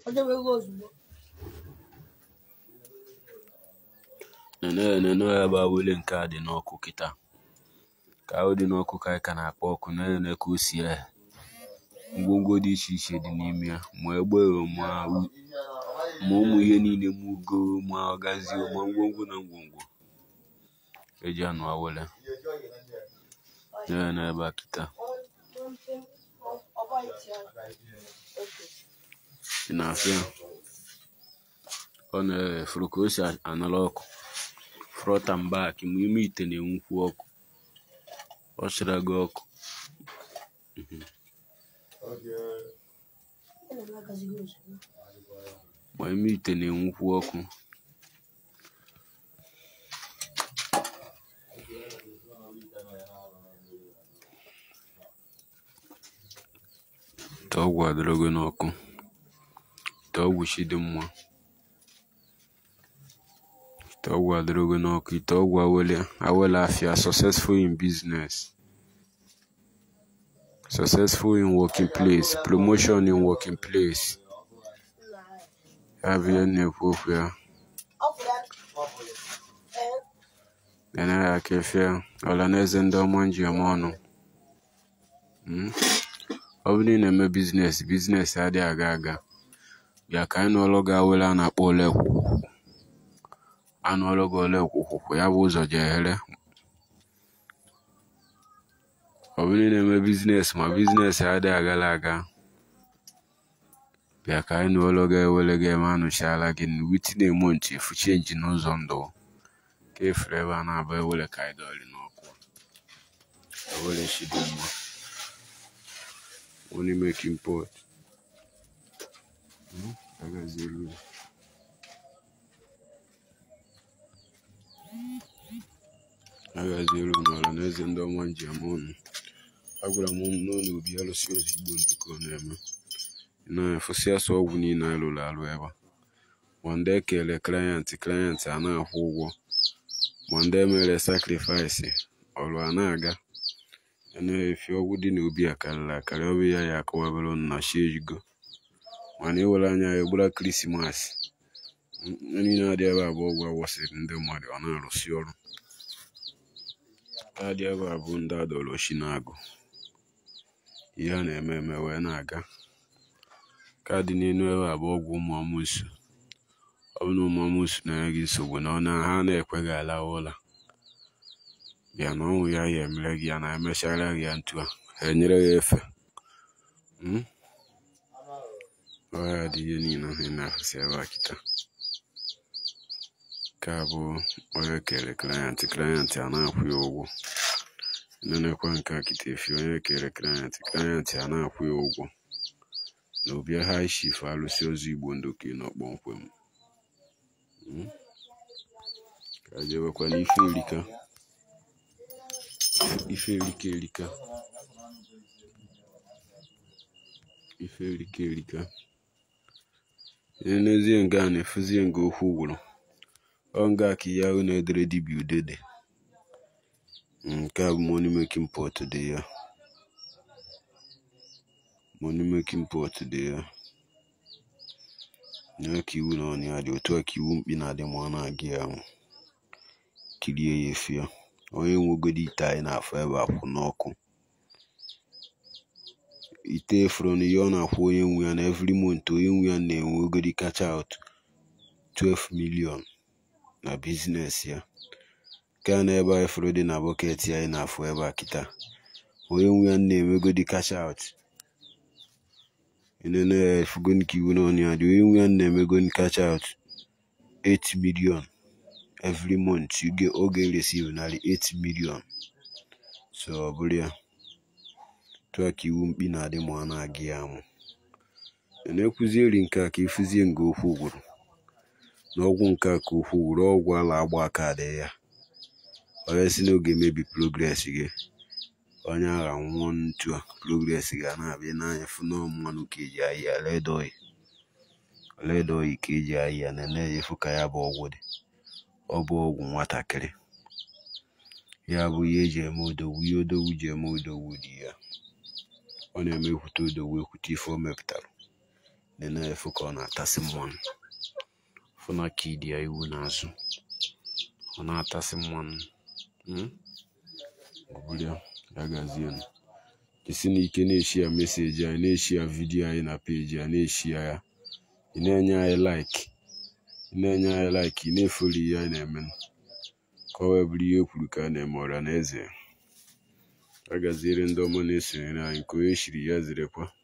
nene nene ebe a wele nke a dị n'ọkụ kịta ka ahụ dị n'ọkụ ka anyị ka na-akpọ ọkụ na-ene ka o si ehe ngwongwo dị iche iche dị n'ime ya ma egbe ma u- ma ụmụ ihe niile ma ugo ma ọgazi ma ngwongwo na ngwongwo eji anụ awele na-ene ebe a kịta ị na-afịa ọ na-efuru ka o si anara ọkụ front and back ma ime ite na-enwukwu ọkụ ọ chara gị ọkụ ma ime ite na-enwukwu ọkụ ite ọgwụ adịrọgo n'ọkụ ite ọgwụ chi dị mma ite ọgwụ adịrọgo n'ọkụ ite ọgwụ awele awele afia successful in business successful in working place promotion in working place ya bụ ihe m na-ekwu okwu ya na aka efe ọla na eze ndị ọma nji eme ọnụ Mm. ọ bụrụ na ị na-eme biznes biznes adịghị aga aga bịa ka anyị nụọlụ gị awele a na-akpọ ole kwukwukwu anụọlụ gị ole kwukwukwu ya bụ ụzọ jeghere ọ bụrụ na ị na-eme biznes ma biznes adịghị agala aga bịa ka anyị nụọlụ gị ewele gị eme anụchiala gị within a month efu chenji n'ụzọ ndụ ka efere ebe a na-aba ewele ka anyị dọrị n'ọkụ ewele shi dị mma only make import Hmm, agazielu agazielu n'ọla na eze ndị ọma nji ama ọnụ agwara m unu n'ụlọ obi alụsị ozigbo nnukwu ọ na-eme na-efụsị asụ ọgwụ niile anyị lụrụ alụ ebe a ma ndị ekele klayant klayant a na-akwụ ụgwọ ma ndị emere sakrifaịsị ọrụ a na-aga ya na-efi ọgwụ dị n'obi a karịrị akarị ọ bụ ya ya akọwabere unu na chi ejigo mana iwere anya ya egbura krismas niile adị ebe a bụ ọgwụ awụsịrị ndị mmadụ ọ na-arụsi ọrụ adị ebe a bụ ndị adọrọ chi na-agụ ihe a na-eme eme wee na-aga kaadị n'elu ebe a bụ ọgwụ ụmụ amụsụ ọ bụ na ụmụ amụsụ na-enye gị nsogbu na ọ na ha na-ekweghị alawa ụla bịa na ọnwụ ya ya emere gị ya na emechara gị ya ntu a ha enyere ya efe Mm? ọ ya dị ihe niile ahụ ị na-afụsị ebe a kịta nke a bụ onye kere klayant klayant a na-akwụ ya ụgwọ nenekwa nke a kịta efi onye kere klayant klayant a na-akwụ ya ụgwọ na obi high chief alụsị ozu igbo ndoke nọ kpọmkwem Mm? ka jewekwa n'ife erika ife erika erika ife erika erika n'ezie nga a na-efuzie nga okwu gwụrụ ọ nga ka ihe ahụ na-edere dibịa udede nke a bụ money making pot dị ya money making pot dị ya nye ka iwu na ọnụ ya dị otu a ka iwu mkpi na-adị ma ọ na-aga ya ahụ kirie ya efi ya onye nwegodi ite anyị na-afụ ebe a kwụ n'ọkụ ite efuru na ihe ọ na-akwụ onye nwe ya na every month onye nwe ya na-enwegodi kacha out 12 million na biznes ya nke a na ebe a efuru dị na bọket anyị na-afụ ebe a kịta onye nwe ya na-enwegodi kacha out enene ya efugoni ka iwu n'ọnụ ya dị onye nwe ya na-emegoni kacha out 8 million every month you get oge receive narị 8 million so ọ bụrụ ya tụa ka iwu mkpi na-adị ma ọ na-aga ya amụ na-ekwuzieri nke a ka ịfụzie nga okwu gwụrụ n'ọgwụ nke a ka okwu gwụrụ ọgwụ ala agba aka adị ya onye si n'oge emebi progress gị onye agha nwụọ ntu a progress ga na-abịa n'anya fụ na mmanụ ka eji ahịa ya led oil led oil ka eji ahịa ya na efu ka ya bụ ọgwụ dị ọ bụ ọgwụ nwatakịrị ya bụ ihe eji eme odogwu ihe odogwu ji eme odogwu dị ya ọ na-eme ekwute odogwu ekwute ife o mepụtara na-efu ka ọ na-atasị mmanụ fụna ka ịdị ya iwu n'azụ ọ na-atasị mmanụ ọbụla ya gazie jisi n'ike na-eshi ya meseji anyị na-eshi ya vidiyo anyị na peji ya na-eshi ya ya ị na-enye anyị laiki ị na-enye anyị laiki ị na-efoli ihe anyị na-eme ka ọ wee bụrụ ihe kwuru ka a na-eme ọra na eze a gaziere ndị ọma na-esonyere anyị ka onye shiri ya zirekwa